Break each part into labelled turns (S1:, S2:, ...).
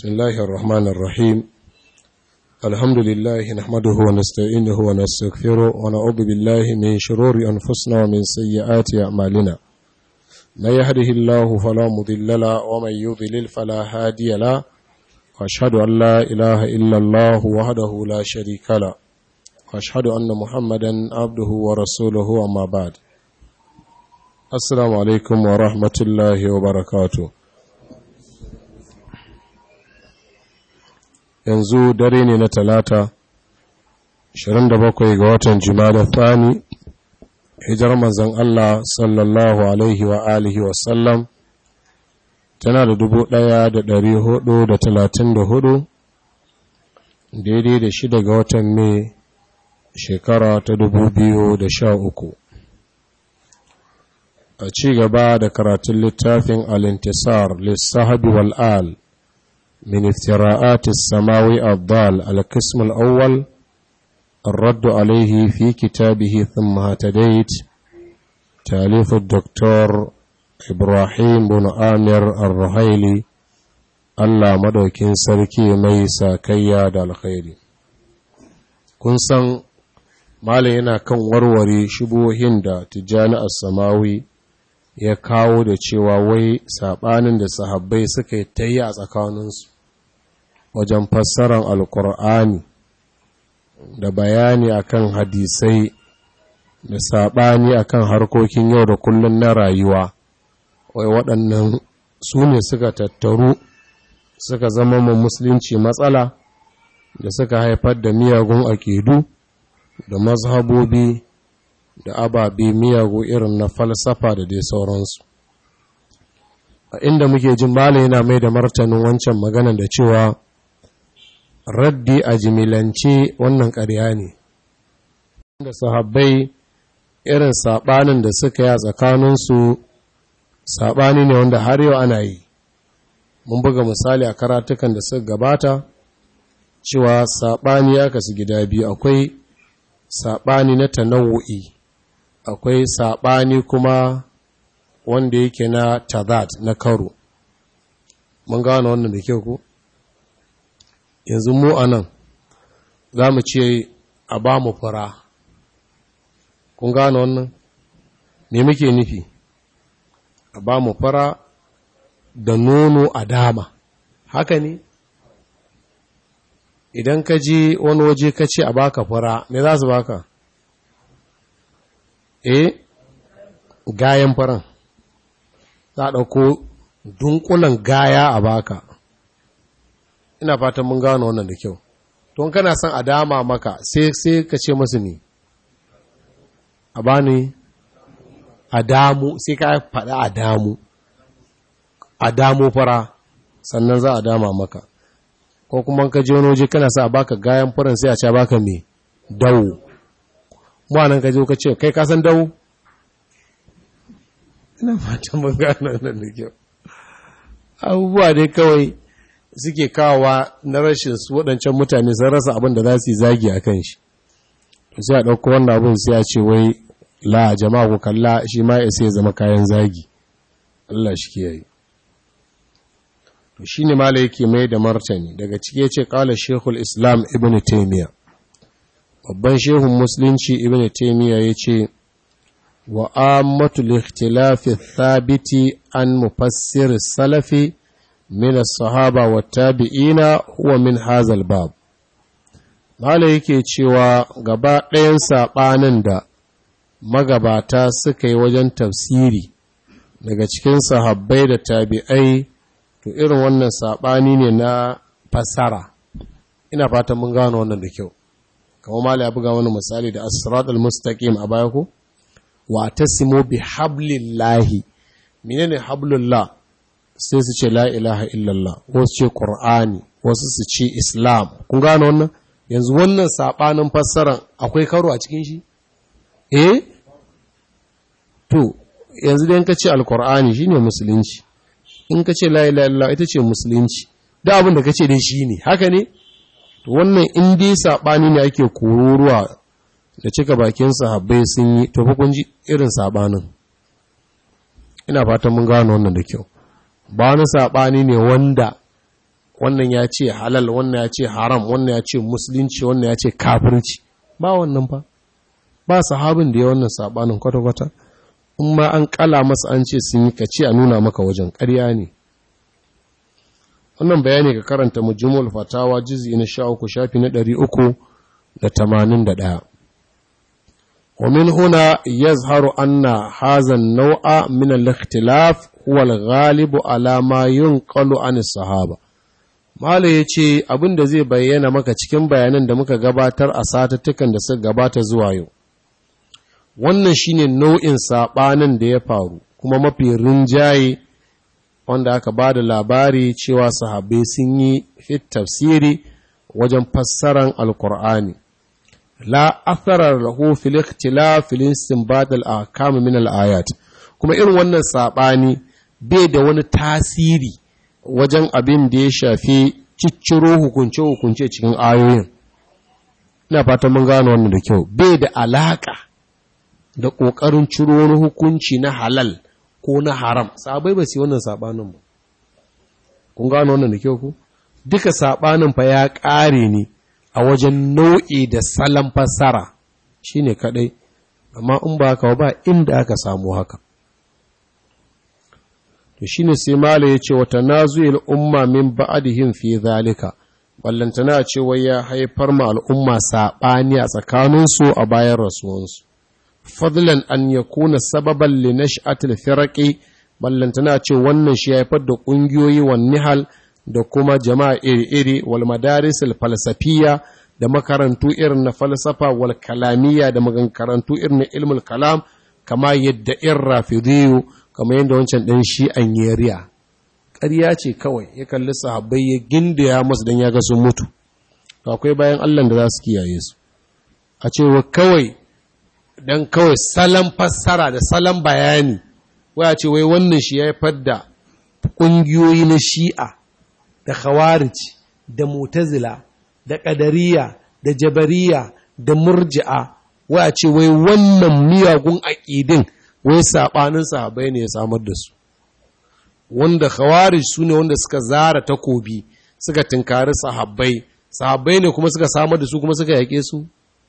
S1: بسم الله الرحمن الرحيم الحمد لله نحمده ونستعينه ونستغفره ونعوذ بالله من شرور أنفسنا ومن سيئات أعمالنا من يهده الله فلا مضل له ومن يضلل فلا هادي له وأشهد أن لا إله إلا الله وحده لا شريك له وأشهد أن محمدا عبده ورسوله أما بعد السلام عليكم ورحمة الله وبركاته yanzu dare ne na talata 27 ga watan jimada thani hijar manzan Allah sallallahu alaihi wa alihi wasallam tana da dubu ɗaya da ɗari hudu da talatin da hudu daidai da shida ga watan mai shekara ta dubu biyu da sha uku a ci gaba da karatun littafin alintisar lissahabi wal'al من افتراءات السماوي الضال القسم الأول الرد عليه في كتابه ثم هتديت تاليف الدكتور إبراهيم بن آمر الرهيلي Allah madaukin sarki mai sakayya da alkhairi kun san malam yana kan warware shubohin da tijjani as-samawi ya kawo da cewa wai sabanin da sahabbai suka yi ta yi a tsakaninsu wajen fassarar alkur'ani da bayani akan hadisai da saɓani akan harkokin yau da kullum na rayuwa wai waɗannan su ne suka tattaru suka zama mu musulunci matsala da suka haifar da miyagun aƙidu da mazhabobi da ababe miyagu irin na falsafa da dai sauransu a inda muke jin bala yana mai da martanin wancan magana da cewa raddi a jimilance wannan ƙarya ne da sahabbai irin saɓanin da suka yi a tsakaninsu saɓani ne wanda har yau ana yi mun buga misali a karatukan da suka gabata cewa saɓani ya kasu gida biyu akwai saɓani na tanawu'i akwai saɓani kuma wanda yake na tazat na karo mun gano wannan da kyau ku yanzu mu a nan za mu ce a ba mu fara kun gano wannan me muke nufi a ba mu fara da nono a dama haka ne idan ka je wani waje ka ce a baka fara me za su baka eh gayan faran za a ɗauko dunkulan gaya a baka ina fatan mun gano wannan da kyau don kana son a dama maka sai sai ka ce masu ne a bani a damu sai ka faɗa a damu a damu fara sannan za a dama maka ko kuma ka je wani waje kana sa a baka gayan faran sai a ce baka me dawo mu anan ka je ka ce kai ka san dawo ina fatan mun gano wannan da kyau abubuwa dai kawai suke kawowa na rashin su waɗancan mutane sun rasa abin da za su yi zagi a kan shi sai a ɗauko wannan abin sai a ce wai la jama'a ku kalla shi ma ya sai zama kayan zagi Allah shi kiyaye to shine mala yake mai da martani daga ciki yace qala shaykhul islam ibnu taymiya babban shehun musulunci ibnu taymiya yace wa ammatu al-ikhtilafi thabiti an mufassir salafi min as-sahaba wa tabi'ina huwa min hazal bab Mala yake cewa gaba ɗayan saɓanin da magabata suka yi wajen tafsiri daga cikin sahabbai da tabi'ai to irin wannan saɓani ne na fassara ina fatan mun gano wannan da kyau kamar Mala ya buga wani misali da as-sirat al-mustaqim a baya ko wa tasimu bi hablillahi menene hablullah sai su ce la ilaha illallah wasu ce qur'ani wasu su ce islam kun gano wannan yanzu wannan sabanin fassaran akwai karo a cikin shi eh to yanzu dai in ka ce alqur'ani shine musulunci in ka ce la ilaha illallah ita ce musulunci da abin da ka ce dai shine haka ne to wannan in dai sabani ne ake kururuwa da cika bakin sahabbai sun yi to fa kun ji irin sabanin ina fatan mun gano wannan da kyau ba wani saɓani ne wanda wannan ya ce halal wannan ya ce haram wannan ya ce musulunci wannan ya ce kafirci ba wannan ba ba sahabin da ya wannan sabanin kwata-kwata in ma an kala masa an ce sun yi ka ce a nuna maka wajen ƙarya ne wannan bayani ka karanta mujmul fatawa juz'i na 13 shafi na 381 ومن هنا يظهر أن هذا النوع من الاختلاف هو الغالب على ما ينقل عن الصحابة Mala ya ce abin da zai bayyana maka cikin bayanan da muka gabatar a satattukan da suka gabata zuwa yau. Wannan shine nau'in saɓanin da ya faru, kuma mafi rinjaye wanda aka ba da labari cewa sahabbai sun yi fit tafsiri wajen fassaran Alkur'ani. La atharar lahu fil ikhtilaf fil istinbat al ahkam min al ayat. Kuma irin wannan saɓani bai da wani tasiri wajen abin da ya shafi cicciro hukunce-hukunce cikin ayoyin. Ina fatan mun gano wannan da kyau, bai da alaƙa da ƙoƙarin ciro wani hukunci na halal ko na haram, sabai ba su wannan saɓanin ba. Kun gano wannan da kyau ku? Duka saɓanin fa ya ƙare ne a wajen nau'i da salon fassara shi ne kaɗai, amma in ba haka ba inda aka samu haka. to shine sai mala ya ce wata nazuil umma min ba'dihim fi zalika ballantana ce wai ya haifar ma al'umma saɓani a tsakaninsu a bayan rasuwansu fadlan an yakuna sababan li nash'atil firaqi ballantana ce wannan shi haifar da ƙungiyoyi wan nihal da kuma jama'a iri-iri wal madaris al falsafiyya da makarantu irin na falsafa wal kalamiyya da makarantu irin na ilmul kalam kama yadda in rafidiyu kamar yadda wancan ɗan shi an yariya ƙarya ce kawai ya kalli sahabbai ya gindaya masu don ya ga sun mutu akwai bayan allah da za su kiyaye su a cewa kawai don kawai salon fassara da salon bayani waya ce wai wannan shi ya haifar da ƙungiyoyi na shi'a da khawarij da mutazila da ƙadariya da jabariya da murji'a waya ce wai wannan miyagun aƙidin wai saɓanin sahabai ne ya samar da su wanda khawarij su ne wanda suka zara takobi suka tinkari sahabbai sahabbai ne kuma suka samar da su kuma suka yake su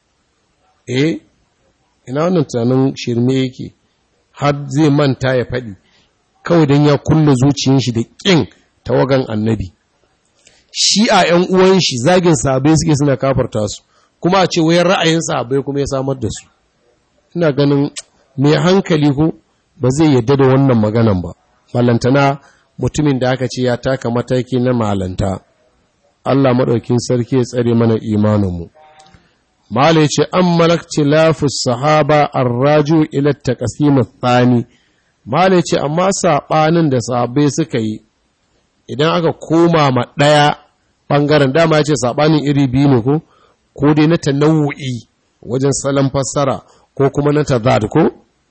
S1: eh ina wannan tunanin shirme yake har zai manta ya faɗi kawai don ya kulle zuciyar shi da ƙin tawagan annabi shi a ‘yan uwan shi zagin sahabbai suke suna kafarta su kuma a ce wai ra'ayin sahabbai kuma ya samar da su ina ganin mai hankali ko ba zai yadda da wannan maganan ba malantana mutumin da aka ce ya taka mataki na malanta Allah maɗaukin sarki ya tsare mana imaninmu mala ya ce an malakci lafus sahaba an raju ilar taƙasimu tsani mala ya ce amma saɓanin da sahabbai suka yi idan aka koma ma ɗaya ɓangaren dama ya ce saɓanin iri biyu ne ko ko dai na tanawu'i wajen salon fassara ko kuma na tazad ko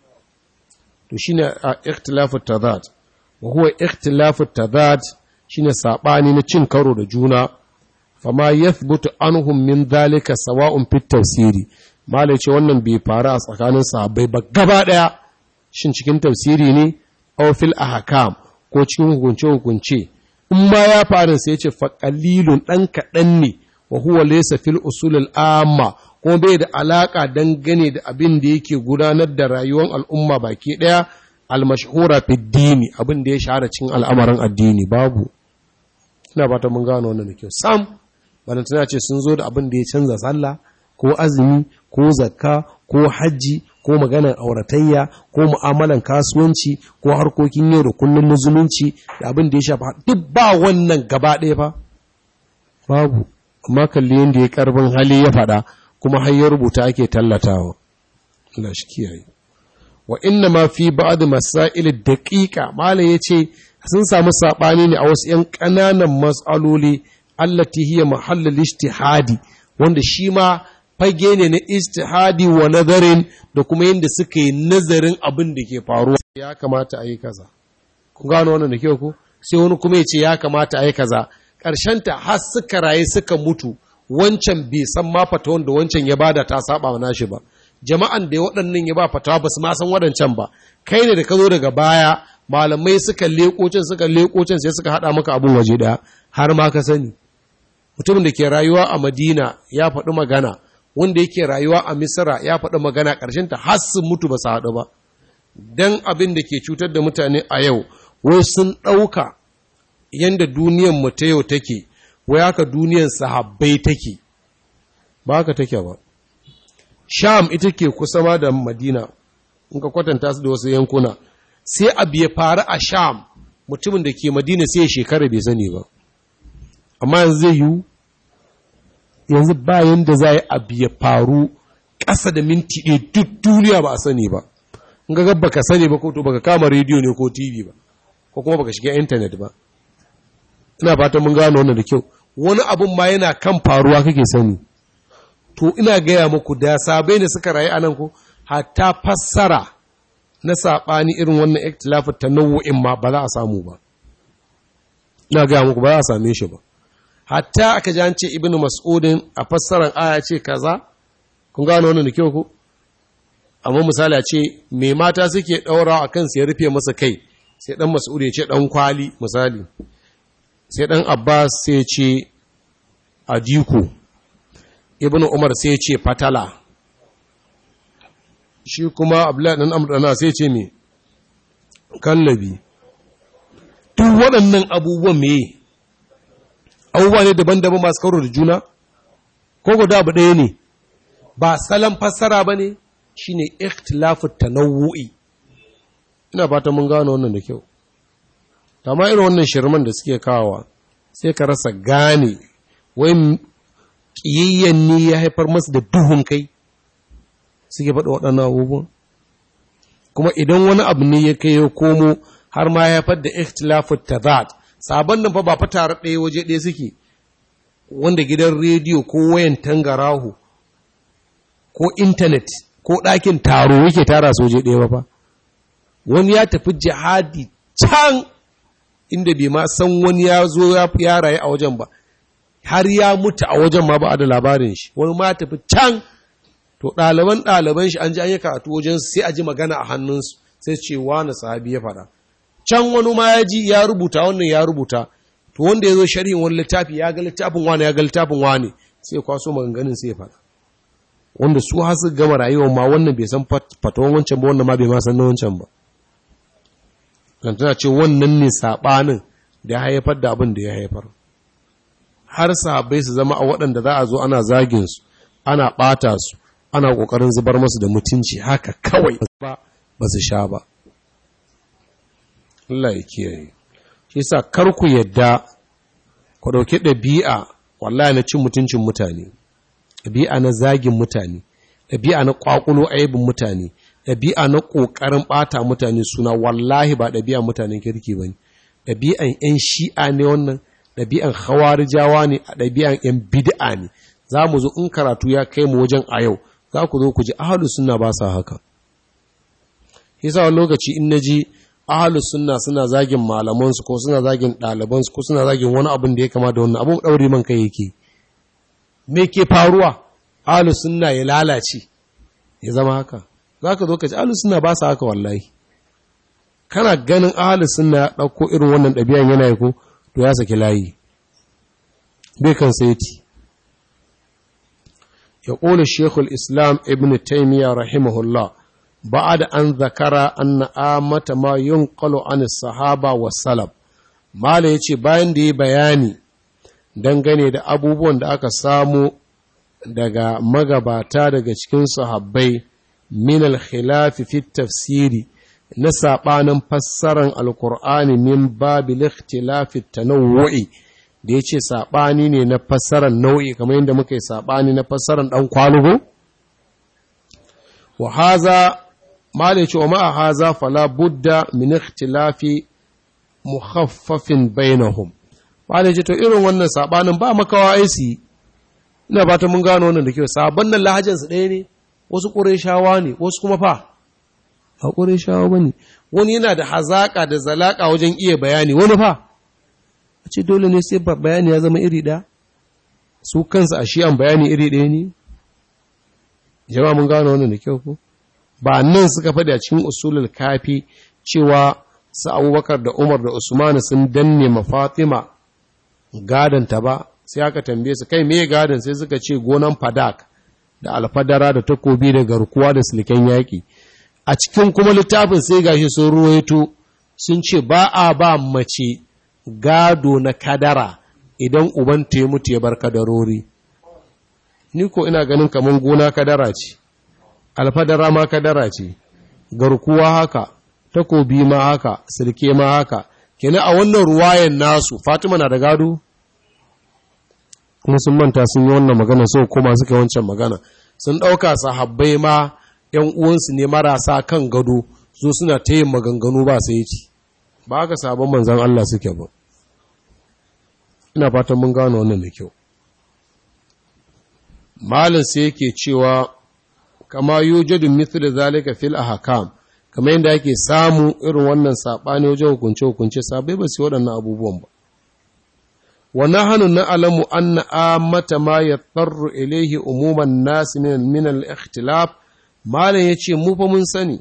S1: to shine a ikhtilafu tazad wa huwa ikhtilafu tazad shine sabani na cin karo da juna fama yathbutu anhum min dhalika sawa'un fit tafsiri malai ce wannan bai faru a tsakanin sahabbai ba gaba daya shin cikin tafsiri ne aw fil ahkam ko cikin hukunce hukunce in ma ya faru sai ya ce fa qalilun dan kadan ne wa huwa laysa fil usul al amma kuma bai da alaƙa dangane da abin da yake gudanar da rayuwar al'umma baki ɗaya almashhura fi dini abin da ya shahara cin al'amarin addini babu ina ba ta mun gano wannan da kyau sam bana tana ce sun zo da abin da ya canza sallah ko azumi ko zakka ko hajji ko maganar auratayya ko mu'amalan kasuwanci ko harkokin yau da kullum na zumunci da abin da ya shafa duk ba wannan gaba ɗaya ba babu amma kalli yadda ya karbin hali ya faɗa kuma har ya rubuta ake tallatawa Allah shi kiyaye wa inna ma fi ba'd masail daqiqa malai yace sun samu sabani ne a wasu yan ƙananan mas'aloli allati hiya mahallul ijtihadi wanda shi ma fage ne na ijtihadi wa nazarin da kuma yanda suka yi nazarin abin da ke faruwa ya kamata a yi kaza kun gano wannan da kyau ko sai wani kuma ya ce ya kamata a yi kaza ƙarshen ta har suka raye suka mutu wancan bai san ma fatawan da wancan ya bada ta saba wa nashi ba jama'an da waɗannan ya ba fatawa ba su ma san waɗancan ba kai ne da ka zo daga baya malamai suka lekocin suka lekocin sai suka haɗa maka abin waje ɗaya har ma ka sani mutumin da ke rayuwa a madina ya faɗi magana wanda yake rayuwa a misira ya faɗi magana ƙarshen ta har sun mutu ba su haɗu ba dan abin da ke cutar da mutane a yau wai sun ɗauka yadda duniyan mu ta yau take wai haka duniyan sahabbai take ba haka take ba sham ita ke kusa ma da madina in ka kwatanta su da wasu yankuna sai abu ya faru a sham mutumin da ke madina sai ya shekara bai sani ba amma yanzu zai yiwu yanzu bayan da za yi abu ya faru ƙasa da minti ɗaya duk duniya ba a sani ba in ga baka sani ba ko to baka kama rediyo ne ko tv ba ko kuma baka shiga intanet ba ina fatan mun gano wannan da kyau wani abun ma yana kan faruwa kake sani to ina gaya muku da sabai da suka rayu anan ko hatta fassara na saɓani irin wannan ikhtilafin tanawu'in ma ba za a samu ba ina gaya muku ba za a same shi ba hatta aka ji an ce ibnu mas'udin a fassarar aya ce kaza kun gano wannan da kyau ko amma misali a ce me mata suke ɗaura a kansu ya rufe masa kai sai ɗan mas'ud ya ce ɗan kwali misali sai ɗan abbas sai ce adiko ibnu umar sai ce fatala shi kuma abdullahi ɗan amurdana sai ce me kallabi duk waɗannan abubuwan me abubuwa ne daban-daban masu karo da juna ko guda abu ɗaya ne ba salon fassara ba ne shi ne ikhtilafu tanawu'i ina fata mun gano wannan da kyau amma irin wannan shirman da suke kawowa sai ka rasa gane wai ƙiyayyen ne ya haifar masu da duhun kai suke faɗa waɗannan abubuwan kuma idan wani abu ne ya kai ya komo har ma ya haifar da ikhtilafu tazat sabon nan fa ba fa tare ɗaya waje ɗaya suke wanda gidan rediyo ko wayan tangarahu ko intanet ko ɗakin taro yake tara su waje ɗaya ba fa wani ya tafi jihadi can inda bai ma san wani ya zo ya rayu a wajen ba har ya mutu a wajen ma ba a da labarin shi wani ma tafi can to ɗaliban ɗaliban shi an ji an yi karatu wajen sai a ji magana a hannunsu sai ce wani sahabi ya faɗa can wani ma ya ji ya rubuta wannan ya rubuta to wanda ya zo sharhin wani littafi ya ga littafin wani ya ga littafin wani sai kwaso maganganun sai ya faɗa wanda su har su gama rayuwar ma wannan bai san fatawan wancan ba wannan ma bai ma san na wancan ba kan tana ce wannan ne saɓanin da ya haifar da abin da ya haifar har sahabbai su zama a waɗanda za a zo ana zagin su ana ɓata su ana ƙoƙarin zubar masu da mutunci haka kawai ba ba su sha ba Allah ya kiyaye shi sa kar ku yadda ku ɗauki ɗabi'a wallahi na cin mutuncin mutane ɗabi'a na zagin mutane ɗabi'a na ƙwaƙulo aibin mutane ɗabi'a na ƙoƙarin ɓata mutane suna wallahi ba ɗabi'a mutanen kirki ba ne ɗabi'an 'yan shi'a ne wannan ɗabi'an hawarijawa ne a ɗabi'an 'yan bid'a ne za mu zo in karatu ya kai mu wajen a yau za ku zo ku ji ahalu sunna ba sa haka yasa wani lokaci in na ji ahalu sunna suna zagin malamansu ko suna zagin ɗalibansu ko suna zagin wani abin da ya kama da wannan abin ɗaure man kai yake me ke faruwa ahalu sunna ya lalace ya zama haka za ka zo ka ci ahalu sunna ba sa haka wallahi kana ganin ahalu sunna ya ɗauko irin wannan ɗabi'an yana yi ko to ya saki layi bai kan saiti ya ƙola shekul islam ibn taimiyya rahimahullah بعد أن ذكر أن آمة ما ينقل عن الصحابة والسلف ما yace bayan da ya bayani dangane da abubuwan da aka samu daga magabata daga cikin sahabbai min al-khilaf fi tafsiri na sabanin fassaran alkur'ani min babil ikhtilaf tanawwu'i da yace sabani ne na fassaran nau'i kamar yadda muka yi sabani na fassaran dan kwalugo wa haza malai ce wa ma'a haza fala budda min ikhtilafi mukhaffafin bainahum malai ce to irin wannan sabanin ba makawa aisi ina fata mun gano wannan da kyau sabon nan lahajan su ɗaya ne wasu ƙureshawa ne wasu kuma fa a ƙureshawa bane wani yana da hazaka da zalaka wajen iya bayani wani fa a ce dole ne sai bayani ya zama iri ɗaya su kansu a shi'an bayani iri ɗaya ne jama'a mun gano wannan da kyau ko ba nan suka faɗi a cikin usulul kafi cewa su abubakar da umar da usman sun danne ma fatima gadanta ba sai aka tambaye su kai me gadon sai suka ce gonan fadak da alfadara da takobi da garkuwa da silken yaƙi a cikin kuma littafin sai gashi sun ruwaito sun ce ba a ba mace gado na kadara idan uban ta ya mutu ya bar kadarori ni ko ina ganin kamar gona kadara ce alfadara ma kadara ce garkuwa haka takobi ma haka silke ma haka kenan a wannan ruwayan nasu fatima na da gado kuma sun manta sun yi wannan magana so kuma suka wancan magana sun ɗauka sahabbai ma ‘yan uwansu ne marasa kan gado so suna ta yin maganganu ba sai ci ba haka sabon manzan Allah suke ba ina fatan mun gano wannan da kyau malin sai yake cewa kama yujadu mithlu zalika fil ahkam kamar yadda ake samu irin wannan sabani wajen hukunce hukunce sabai ba su waɗannan abubuwan ba wa nahnu na'lamu anna amata ma yattaru ilayhi umuman nas min min al-ikhtilaf malam yace mu fa mun sani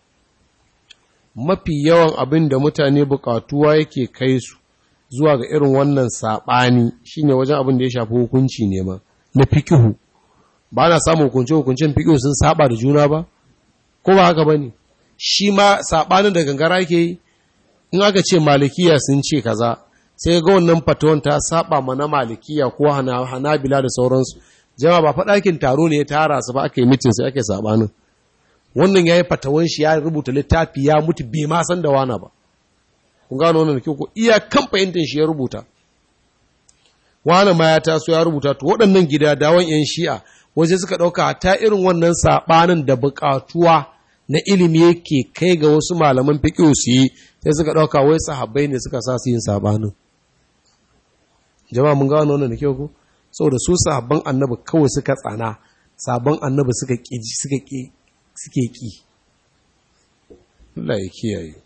S1: mafi yawan abin da mutane bukatuwa yake kai su zuwa ga irin wannan sabani shine wajen abin da ya shafi hukunci ne ma na fikihu ba na samun hukunce-hukuncen fiƙo sun saba da juna ba ko ba haka ba ne shi ma saɓanin da gangara ke yi in aka ce malikiya sun ce kaza sai ga wannan fatawan ta saba mana malikiya ko hanabila da sauransu jama ba faɗakin taro ne ya tara su ba aka yi mitin sai ake saɓanin wannan ya yi fatawan shi ya rubuta littafi ya mutu bai ma san da wana ba kun gano wannan da kyau ko iya kan fahimtar shi ya rubuta wani ma ya taso ya rubuta to waɗannan gida dawon 'yan shi'a waje suka ɗauka ta irin wannan saɓanin da buƙatuwa na ilimi yake kai ga wasu malaman fiƙo su yi sai suka ɗauka wai sahabbai ne suka sa su yin saɓanin jama'a mun gano wannan da kyau ku saboda su sahabban annabi kawai suka tsana sabon annabi suka ƙi suka ƙi suke ƙi Allah ya kiyaye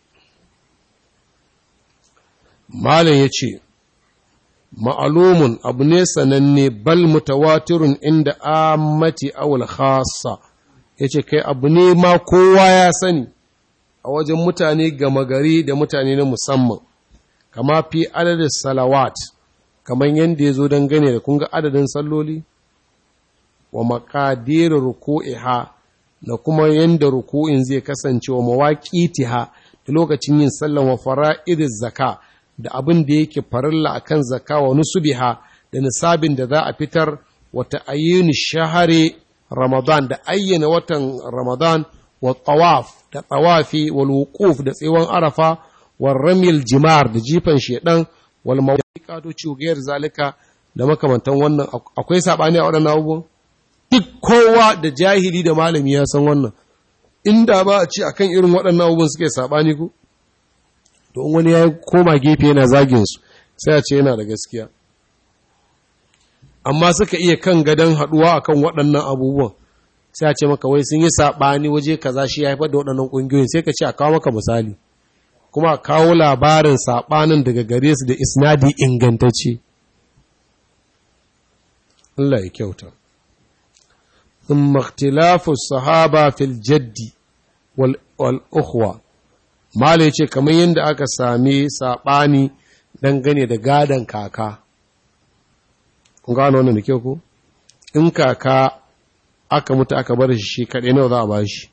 S1: malam ya ce ma'alumun abu ne sananne bal mutawatirun inda ammati awul khassa yace kai abu ne ma kowa ya sani a wajen mutane gama gari da mutane na musamman kama fi adadin salawat kamar yadda ya zo don gane da kunga adadin salloli wa makadirin ruku'iha da kuma yadda ruku'in zai kasance wa mawaƙitiha da lokacin yin sallan wa fara'idin zaka da abin da yake farilla a kan zaka wa nusubiha da nisabin da za a fitar wata ayyuni shahare ramadan da ayyana watan ramadan wa tawaf da tawafi wal wuquf da tsewon arafa wa ramil jimar da jifan shedan wal mawqiqatu cugayar zalika da makamantan wannan akwai sabani a waɗannan abubuwan duk kowa da jahili da malami ya san wannan inda ba a ce akan irin waɗannan abubuwan suke sabani ku to wani ya koma gefe yana zagin su sai a ce yana da gaskiya amma suka iya kan gadon haɗuwa akan waɗannan abubuwan sai a ce maka wai sun yi saɓani waje kaza shi ya haifar da waɗannan ƙungiyoyin sai ka ce a kawo maka misali kuma a kawo labarin saɓanin daga gare su da isnadi ingantacce Allah ya kyauta ثم اختلاف الصحابة في الجد والأخوة Mala ya ce, kamar yadda aka sami saɓani dangane da gadon kaka, kun gano wannan da kyau ku? In kaka aka mutu aka bar shi shi kaɗai nawa za a ba shi.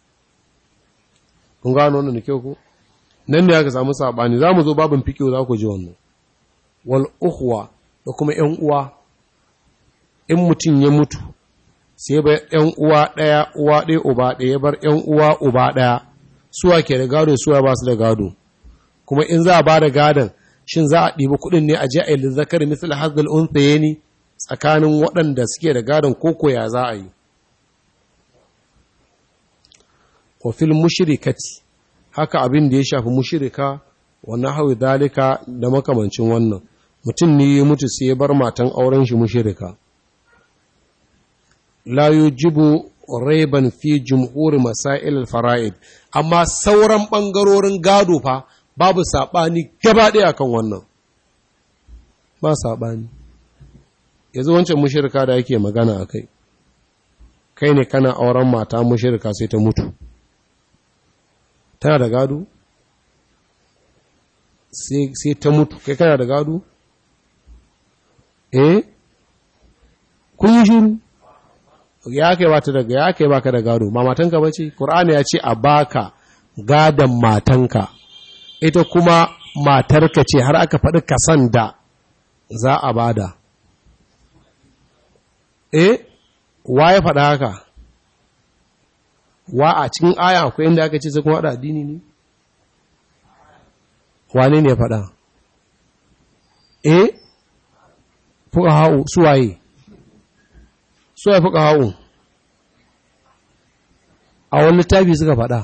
S1: Kun gano wannan da kyau ku? Nan ne aka samu saɓani, za mu zo babin fikiyo za ku ji wannan. Wal uhuwa da kuma ‘yan uwa, in mutum ya mutu, sai bar ‘yan uwa ɗaya, uwa ɗaya, uba ɗaya, ya bar ‘yan uwa, uba ɗaya. suwa ke da gado suwa ba su da gado kuma in za a ba da gadon shin za a ɗiba kuɗin ne a je a yi zakar misal hazal unthaye ne tsakanin waɗanda suke da gadon koko ya za a yi wa fil mushrikati haka abin da ya shafi mushrika wannan hawi dalika da makamancin wannan mutum ne ya mutu sai ya bar matan auren shi mushrika la yujibu raiban fi jumhur masail al-fara'id amma sauran bangarorin gado fa babu sabani gaba ɗaya kan wannan ba sabani yanzu wancan mushrika da yake magana akai kai ne kana auren mata mushrika sai ta mutu tana da gado sai ta mutu kai kana da gado eh kun yi shiru ya kai ba ta daga ya kai baka da gado ma matanka bace qur'ani ya ce a baka gadon matanka ita kuma matarka ce har aka faɗi kasan da za a bada eh wa ya faɗa haka wa a cikin aya akwai inda aka ce sai kuma haɗa addini ne wane ne ya faɗa eh fuka ha'u suwaye suwaye fuka ha'u a wani littafi suka faɗa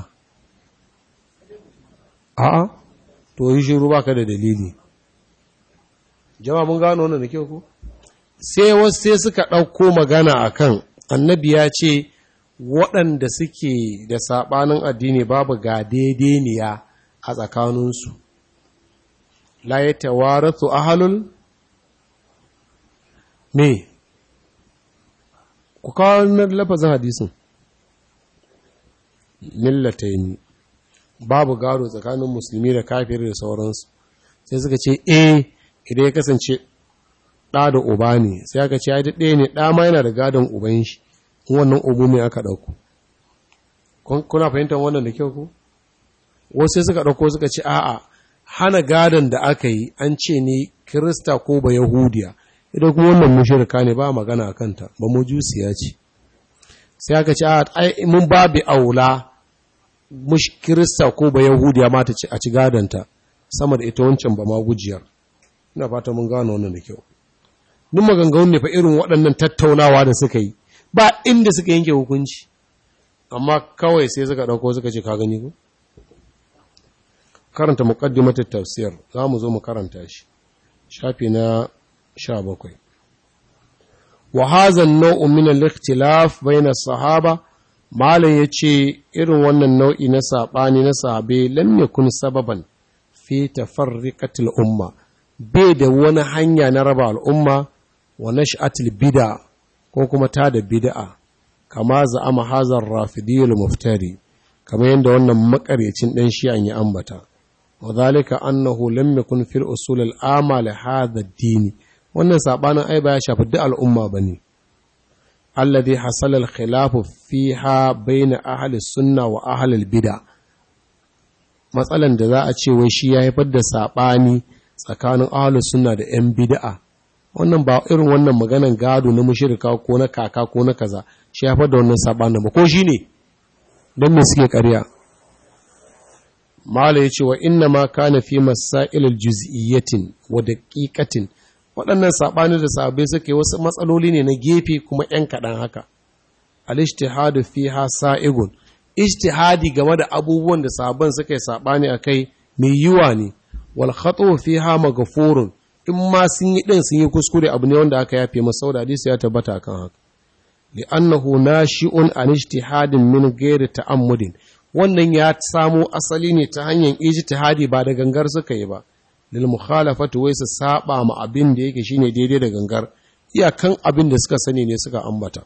S1: a'a to yi shiru baka da dalili jama'a mun gano wannan da kyau ko sai wasu sai suka ɗauko magana akan annabi ya ce waɗanda suke da saɓanin addini babu ga daidaiya a tsakaninsu la ya tawarathu ahalul me ku kawo lafazin hadisin millataini babu gado tsakanin musulmi da kafir da sauransu sai suka ce eh idan ya kasance ɗa da uba ne sai aka ce ya ɗaya ne ɗa ma yana da gadon uban shi wannan ubu mai aka ɗauko kuna fahimtar wannan da kyau ku wasu sai suka ɗauko suka ce a'a hana gadon da aka yi an ce ne kirista ko ba yahudiya idan kuma wannan mushirka ne ba magana a kanta ba mu jusiya ce sai aka ce a mun babu aula mush kirista ko ba yahudiya ma ta ci a ci gadonta sama da ita wancan ba ma gujiyar ina fata mun gano wannan da kyau duk maganganun ne fa irin waɗannan tattaunawa da suka yi ba inda suka yanke hukunci amma kawai sai suka ɗauko suka ce ka gani ko karanta muqaddimatul tafsir za mu zo mu karanta shi shafi na 17 wa hadha an-naw'u min al-ikhtilaf bayna as-sahaba malam yace irin wannan nau'i na sabani na sahabe lam yakun sababan fi tafarriqatil umma bai da wani hanya na raba al'umma wa nash'atil bid'a ko kuma ta da bid'a kama za'ama hazar rafidiyul muftari kamar yadda wannan makarecin dan shi'an ya ambata وذلك أنه لم يكن في الأصول العامة لهذا الدين wannan sabanin ai ba ya shafi duk al'umma bane alladhi hasala al-khilaf fiha bayna ahli sunna wa ahli al-bid'a matsalan da za a ce wai shi ya haifar da sabani tsakanin ahli sunna da yan bid'a wannan ba irin wannan maganan gado na mushrika ko na kaka ko na kaza shi ya haifar da wannan sabanin ba ko shine dan me suke ƙarya Mala ya ce wa inna ma kana fi masailil juz'iyyatin wa daqiqatin waɗannan saɓani da sabai suke wasu matsaloli ne na gefe kuma ‘yan kaɗan haka. Al-ijtihadu fiha sa'igun, ijtihadi game da abubuwan da sabon suka yi saɓani a kai mai yiwa ne, wal khatu fiha magafurun in ma sun yi ɗin sun yi kuskure abu ne wanda aka yafe masa da hadisi ya tabbata kan haka. li'annahu nashi'un an ijtihadin min ghairi ta'ammudin wannan ya samo asali ne ta hanyar ijtihadi ba da gangar suka yi ba lil mukhalafatu wai su saba ma abin da yake shine daidai da gangar iyakan abin da suka sani ne suka ambata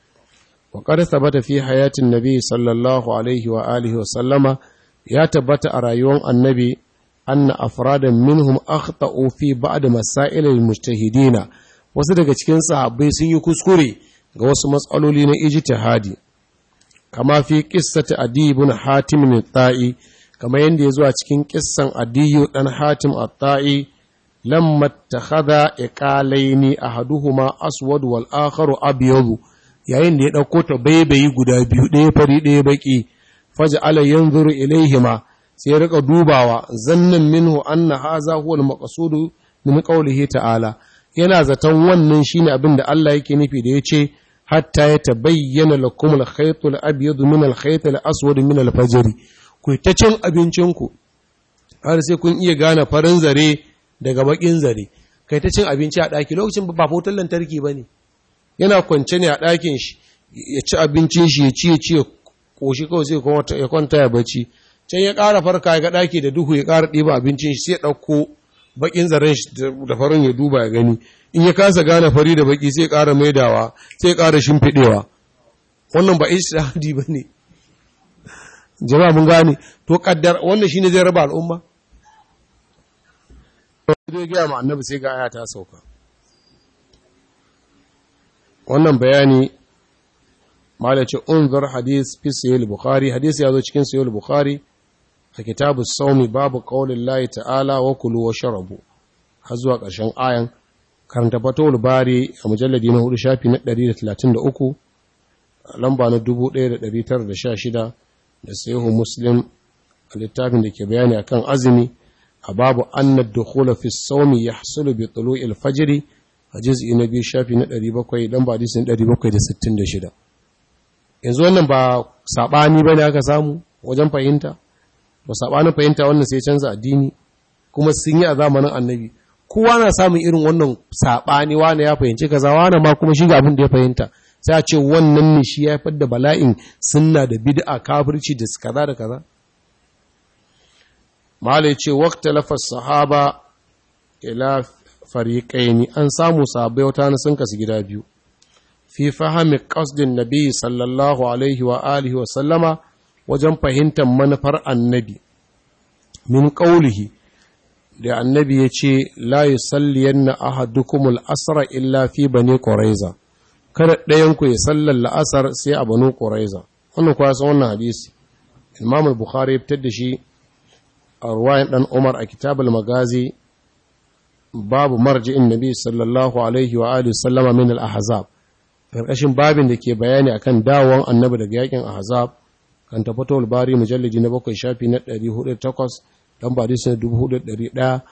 S1: wa qad thabata fi hayatin nabi sallallahu alaihi wa alihi wa sallama ya tabbata a rayuwar annabi anna afradan minhum akhta'u fi ba'd masail al mujtahidina wasu daga cikin sahabbai sun yi kuskure ga wasu matsaloli na ijtihadi kama fi qissati adi ibn hatim al-ta'i kama yanda yazo a cikin kissan adiyu dan hatim at-ta'i lamma takhadha iqalaini ahaduhuma aswad wal akharu abyad yayin da ya dauko ta baibayi guda biyu ɗaya fari ɗaya baki faj'ala yanzuru ilaihima sai ya rika dubawa zannan minhu anna hadha huwa al-maqsudu min qawlihi ta'ala yana zaton wannan shine abin da Allah yake nufi da yace hatta ya tabayyana lakum al-khayt al-abyad min al-khayt al-aswad min al-fajr ku ta cin abincinku har sai kun iya gane farin zare daga bakin zare kai ta cin abinci a daki lokacin ba fotar lantarki bane yana kwance ne a dakin shi ya ci abincin shi ya ci ya ci koshi kawai sai ya kwanta ya bacci can ya ƙara farka ya ga daki da duhu ya ƙara ɗiba abincin shi sai ya ɗauko bakin zaren shi da farin ya duba ya gani in ya kasa gane fari da baki sai ƙara maidawa sai ƙara shimfiɗewa wannan ba ishtihadi ba ne jama'a mun gane to kaddar wannan shine zai raba al'umma zai gaya ma annabi sai ga aya ta sauka wannan bayani mala ce unzur hadis fi sahih bukhari hadis ya zo cikin sahih bukhari a kitabu saumi babu qaulin lahi ta'ala wa kulu wa sharabu har zuwa ƙarshen ayan karanta fatawul bari a mujalladi na hudu shafi na 133 lamba na 1916 da sahihu muslim a littafin da ke bayani akan azumi a babu annad dukhula fi sawmi yahsulu bi tulu'il fajr a juz'i na biyu shafi na 700 dan ba hadisin 766 yanzu wannan ba sabani bane aka samu wajen fahimta ba sabanin fahimta wannan sai canza addini kuma sun yi a zamanin annabi kowa na samun irin wannan sabani wani ya fahimci kaza wani ma kuma shi ga abin da ya fahimta sai a ce wannan ne shi ya haifar da bala'in sunna da bid'a kafirci da kaza da kaza malai ce waqta lafas sahaba ila fariqaini an samu sahabbai wata na sun kasu gida biyu fi fahimi qasdin nabi sallallahu alaihi wa alihi wa sallama wajen fahimtar manufar annabi min qaulihi da annabi ya ce la yusalliyanna ahadukumul asra illa fi bani quraiza kada ɗayan ku ya sallar la'asar sai a banu quraiza wannan kuwa san wannan hadisi imam al-bukhari ya fitar da shi a ruwayan dan umar a kitabul magazi babu marji'in nabi sallallahu alaihi wa alihi sallama min al-ahzab karkashin babin da ke bayani akan dawon annabi daga yakin ahzab kan tafatul bari mujallidi na bakwai shafi na 408 dan ba hadisi na 4109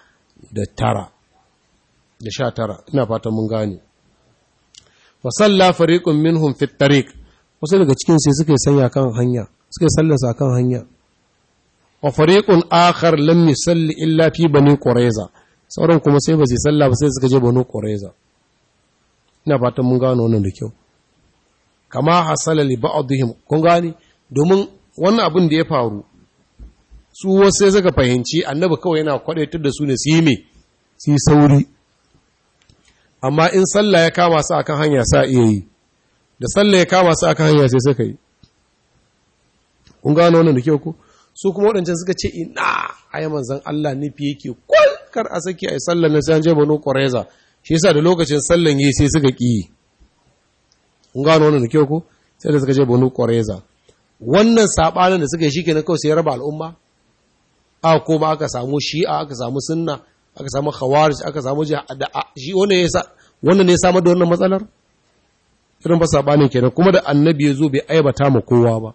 S1: da 19 ina fatan mun gane fa salla fariqun minhum fi tariq wasu daga cikin sai suka sanya kan hanya suka sallarsa kan hanya wa fariqun akhar lam yusalli illa fi bani qurayza sauran kuma sai ba su salla ba sai suka je bani qurayza ina fatan mun gano wannan da kyau kama hasala li ba'dihim kun gani domin wannan abin da ya faru su wasu sai suka fahimci annabi kawai yana kwadaitar da su ne su yi me su yi sauri amma in sallah ya kama su akan hanya sa iya yi da sallah ya kama su akan hanya sai suka yi kun gano wannan da kyau ko su kuma waɗancan suka ce ina ayi manzon Allah nufi yake kwal kar a saki ayi sallar na sai an je banu qurayza shi yasa da lokacin sallan yi sai suka ki kun gano wannan da kyau ko sai da suka je banu qurayza wannan sabanin da suka yi shikenan kawai sai ya raba al'umma a ko ba aka samu shi'a aka samu sunna aka samu khawarij aka samu shi wannan ya wannan ne ya samar da wannan matsalar irin ba sabanin kenan kuma da annabi ya zo bai aibata ma kowa ba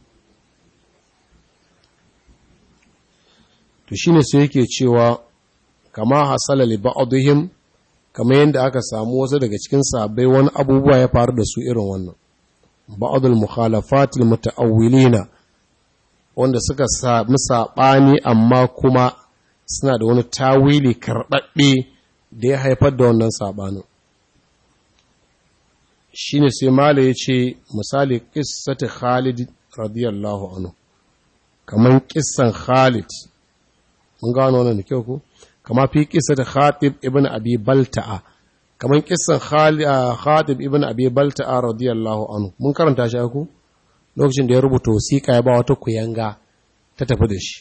S1: to shine sai yake cewa kama hasala li ba'dihim kama yanda aka samu wasu daga cikin sahabbai wani abubuwa ya faru da su irin wannan ba'dul mukhalafatil muta'awwilina wanda suka sami sabani amma kuma suna da wani tawili karɓaɓɓe da ya haifar da wannan sabanin shine sai mala ya ce misali qissati Khalid radiyallahu anhu kaman kissan Khalid mun gano wannan da kyau ko kama fi qissati Khatib ibn Abi Balta'a kaman kissan Khatib ibn Abi Balta'a radiyallahu anhu mun karanta shi ku lokacin da ya rubuta wasiƙa ya ba wata kuyanga ta tafi da shi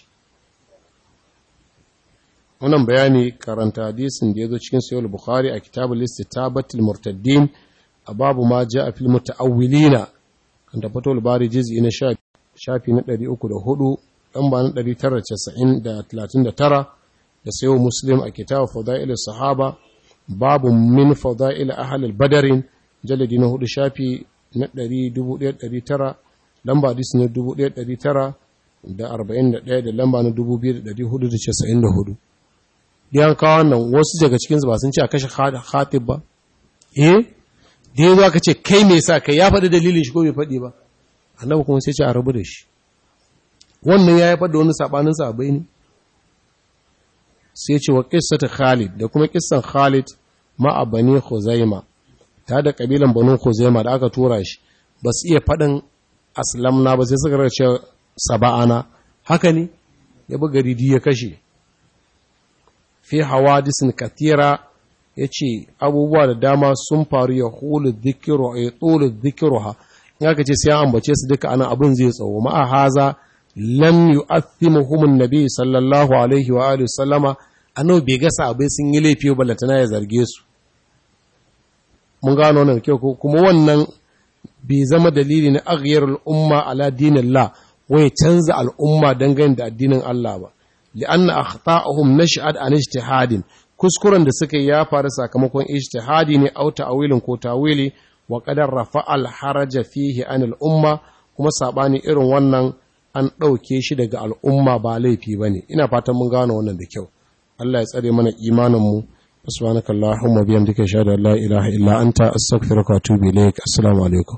S1: wannan bayani karanta hadisin da ya zo cikin sayar bukhari a kitabul istitabatul murtaddin a babu ma ja a fil muta'awwilina kan da fatul bari juz'i na shafi na 304 dan ba na 990 da 39 da sayo muslim a kitab fadail sahaba babu min fadail ahli al-badarin jaladi na hudu shafi na 1900 lamba hadisi na 1900 da 41 da lamba na 2494 yan kawo nan wasu daga cikinsu ba sun ce a kashe khatib ba eh da ya zo aka ce kai me sa kai ya faɗi dalilin shi ko bai faɗi ba annabi kuma sai ce a rabu da shi wannan ya haifar da wani sabanin sabai ne sai ce wa qissatu Khalid da kuma kissan Khalid ma a bani Khuzaima ta da kabilan banu Khuzaima da aka tura shi ba su iya faɗin aslamna ba sai suka race saba'ana haka ne ya buga ridi ya kashe fi hawadisin katira ya ce abubuwa da dama sun faru ya hulu zikiru a ya tsolu zikiru ha in aka ce sai an ambace su duka ana abin zai tsawo ma'a haza lam yu'athimuhum nabi sallallahu alaihi wa alihi sallama annabi bai ga sahabbai sun yi laifi ba latana ya zarge su mun gano wannan kyau kuma wannan bai zama dalili na aghyar al'umma ala dinillah wai canza al'umma dangane da addinin Allah ba li'anna akhta'uhum nash'ad an ijtihadin kuskuren da suka yi ya faru sakamakon ijtihadi ne au ta'wilin ko tawili wa qadar rafa'a al-haraja fihi an al-umma kuma sabani irin wannan an ɗauke shi daga al'umma ba laifi bane ina fatan mun gano wannan da kyau Allah ya tsare mana imanin mu subhanakallahumma bihamdika ashhadu an la ilaha illa anta astaghfiruka wa atubu ilaik assalamu alaikum